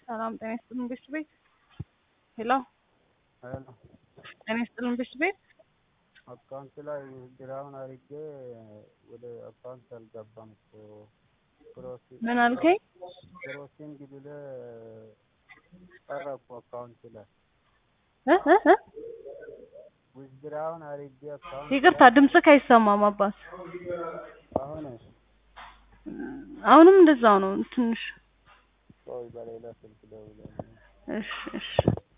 ሰላም ጤና ይስጥልን ቤት ቤት ሄሎ ሄሎ ጤና ይስጥልን ቤት ቤት አካውንት ላይ ግራውን አድርጌ ወደ አካውንት አልገባም እኮ ፕሮሲ- ምን አልከኝ? ፕሮሲንግ ብለህ ቀረ እኮ አካውንት ላይ እ እ እ ዊዝድራውን አድርጌ አካውንት ይቅርታ ድምፅህ አይሰማም አባት። አሁን አሁንም እንደዛው ነው ትንሽ። ቆይ በሌላ ስልክ ደውላለሁ። እሺ እሺ